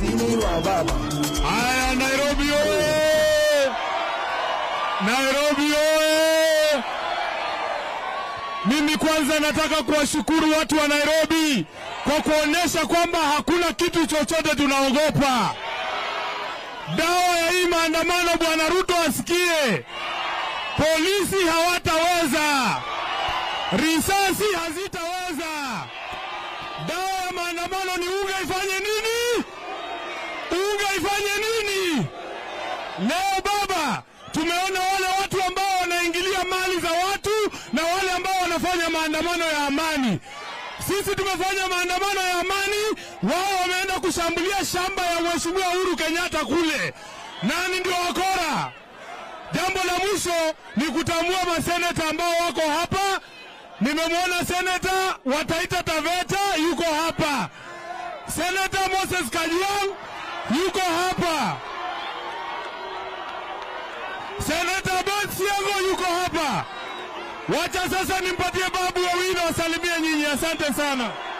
ofisini mwa baba. Haya, Nairobi oye! Nairobi oye! Mimi kwanza nataka kuwashukuru watu wa Nairobi kwa kuonyesha kwamba hakuna kitu chochote tunaogopa. Dawa ya hii maandamano, Bwana Ruto asikie, polisi hawataweza, risasi hazitaweza. Dawa ya maandamano ni unga ifanye nini? unga ifanye nini? Leo baba, tumeona wale watu ambao wanaingilia mali za watu na wale ambao wanafanya maandamano ya amani. Sisi tumefanya maandamano ya amani, wao wameenda kushambulia shamba ya Mheshimiwa Uhuru Kenyatta kule. Nani ndio wakora? Jambo la mwisho ni kutambua maseneta ambao wako hapa. Nimemwona seneta wa Taita Taveta yuko hapa, seneta Moses Kajwang yuko hapa, seneta Ben Siango yuko hapa. Wacha sasa nimpatie Babu Owino asalimie nyinyi. Asante sana.